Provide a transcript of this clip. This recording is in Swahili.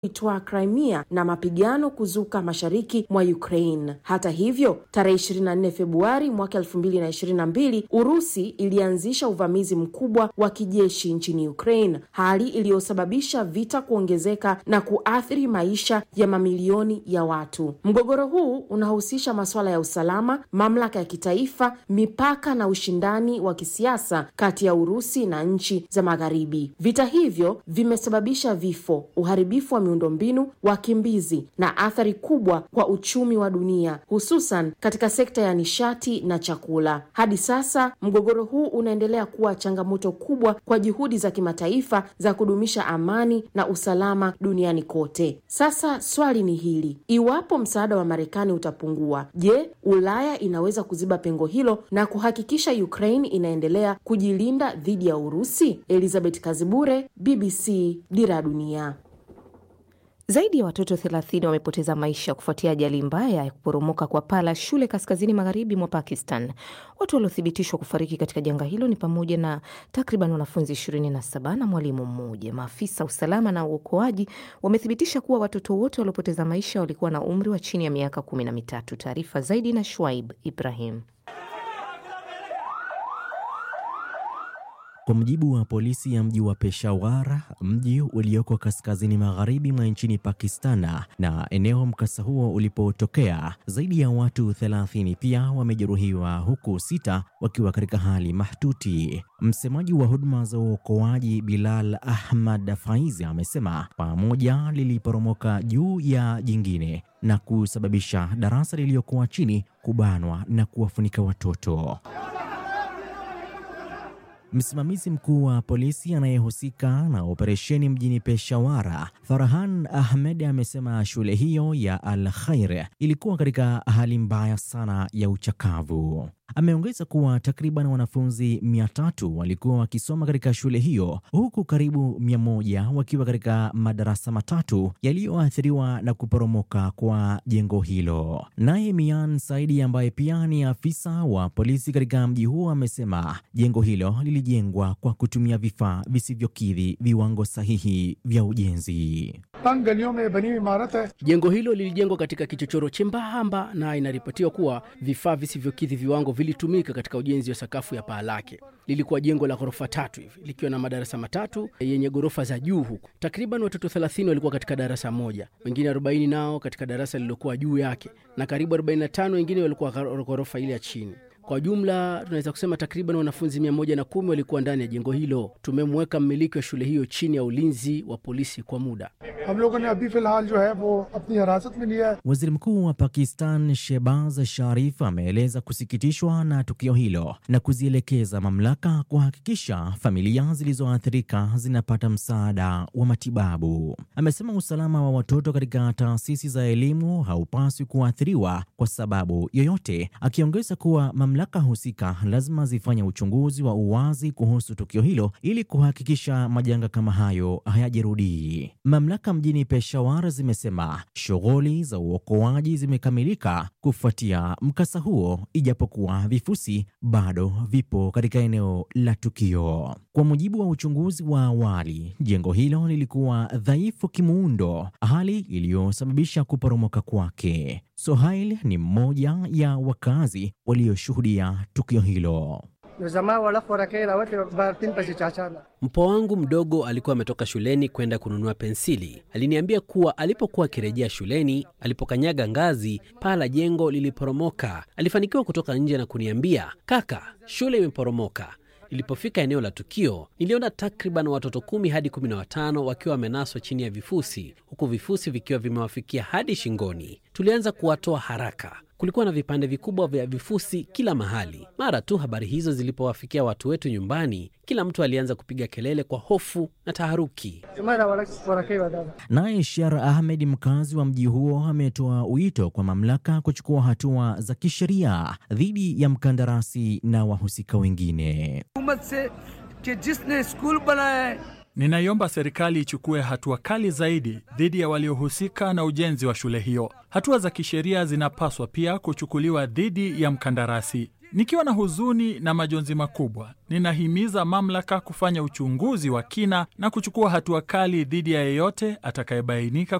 itwaa Crimea na mapigano kuzuka mashariki mwa Ukraine. Hata hivyo, tarehe 24 Februari mwaka 2022 Urusi ilianzisha uvamizi mkubwa wa kijeshi nchini Ukraine, hali iliyosababisha vita kuongezeka na kuathiri maisha ya mamilioni ya watu. Mgogoro huu unahusisha masuala ya usalama, mamlaka ya kitaifa, mipaka na ushindani wa kisiasa kati ya Urusi na nchi za Magharibi. Vita hivyo vimesababisha vifo, uharibifu wa miundombinu, wakimbizi na athari kubwa kwa uchumi wa dunia, hususan katika sekta ya nishati na chakula. Hadi sasa mgogoro huu unaendelea kuwa changamoto kubwa kwa juhudi za kimataifa za kudumisha amani na usalama duniani kote. Sasa swali ni hili: iwapo msaada wa Marekani utapungua, je, Ulaya inaweza kuziba pengo hilo na kuhakikisha Ukraine inaendelea kujilinda dhidi ya Urusi? Elizabeth Kazibure, BBC, Dira ya Dunia. Zaidi ya watoto 30 wamepoteza maisha kufuatia ajali mbaya ya kuporomoka kwa paa la shule kaskazini magharibi mwa Pakistan. Watu waliothibitishwa kufariki katika janga hilo ni pamoja na takriban wanafunzi 27 na mwalimu mmoja. Maafisa usalama na uokoaji wamethibitisha kuwa watoto wote waliopoteza maisha walikuwa na umri wa chini ya miaka kumi na mitatu. Taarifa zaidi na Shwaib Ibrahim. Kwa mujibu wa polisi ya mji wa Peshawar, mji ulioko kaskazini magharibi mwa nchini Pakistan na eneo mkasa huo ulipotokea, zaidi ya watu 30 pia wamejeruhiwa huku sita wakiwa katika hali mahututi. Msemaji wa huduma za uokoaji Bilal Ahmad Faizi amesema pamoja liliporomoka juu ya jingine na kusababisha darasa lililokuwa chini kubanwa na kuwafunika watoto. Msimamizi mkuu wa polisi anayehusika na operesheni mjini Peshawara, Farhan Ahmed, amesema shule hiyo ya Al Khair ilikuwa katika hali mbaya sana ya uchakavu. Ameongeza kuwa takriban wanafunzi mia tatu walikuwa wakisoma katika shule hiyo huku karibu mia moja wakiwa katika madarasa matatu yaliyoathiriwa na kuporomoka kwa jengo hilo. Naye Mian Saidi ambaye pia ni afisa wa polisi katika mji huo amesema jengo hilo lilijengwa kwa kutumia vifaa visivyokidhi viwango sahihi vya ujenzi. Jengo hilo lilijengwa katika kichochoro chembamba na inaripotiwa kuwa vifaa visivyokidhi viwango vilitumika katika ujenzi wa sakafu ya paa lake. Lilikuwa jengo la ghorofa tatu hivi likiwa na madarasa matatu yenye ghorofa za juu, huku takriban watoto 30 walikuwa katika darasa moja, wengine 40 nao katika darasa lililokuwa juu yake, na karibu 45 wengine walikuwa ghorofa ile ya chini. Kwa jumla tunaweza kusema takriban wanafunzi mia moja na kumi walikuwa ndani ya jengo hilo. Tumemweka mmiliki wa shule hiyo chini ya ulinzi wa polisi kwa muda. Waziri Mkuu wa Pakistan Shehbaz Sharif ameeleza kusikitishwa na tukio hilo na kuzielekeza mamlaka kuhakikisha familia zilizoathirika zinapata msaada wa matibabu. Amesema usalama wa watoto katika taasisi za elimu haupaswi kuathiriwa kwa sababu yoyote, akiongeza kuwa mamlaka husika lazima zifanye uchunguzi wa uwazi kuhusu tukio hilo ili kuhakikisha majanga kama hayo hayajirudii. Mamlaka mjini Peshawar zimesema shughuli za uokoaji zimekamilika kufuatia mkasa huo, ijapokuwa vifusi bado vipo katika eneo la tukio. Kwa mujibu wa uchunguzi wa awali, jengo hilo lilikuwa dhaifu kimuundo, hali iliyosababisha kuporomoka kwake. Sohail ni mmoja ya wakazi walioshuhudia tukio hilo. Mpwa wangu mdogo alikuwa ametoka shuleni kwenda kununua pensili. Aliniambia kuwa alipokuwa akirejea shuleni, alipokanyaga ngazi, paa la jengo liliporomoka. Alifanikiwa kutoka nje na kuniambia, kaka, shule imeporomoka. Nilipofika eneo la tukio, niliona takriban watoto kumi hadi kumi na watano wakiwa wamenaswa chini ya vifusi, huku vifusi vikiwa vimewafikia hadi shingoni. Tulianza kuwatoa haraka. Kulikuwa na vipande vikubwa vya vifusi kila mahali. Mara tu habari hizo zilipowafikia watu wetu nyumbani, kila mtu alianza kupiga kelele kwa hofu na taharuki. Naye Shar Ahmed, mkazi wa mji huo, ametoa wito kwa mamlaka kuchukua hatua za kisheria dhidi ya mkandarasi na wahusika wengine. Ninaiomba serikali ichukue hatua kali zaidi dhidi ya waliohusika na ujenzi wa shule hiyo. Hatua za kisheria zinapaswa pia kuchukuliwa dhidi ya mkandarasi. Nikiwa na huzuni na majonzi makubwa, ninahimiza mamlaka kufanya uchunguzi wa kina na kuchukua hatua kali dhidi ya yeyote atakayebainika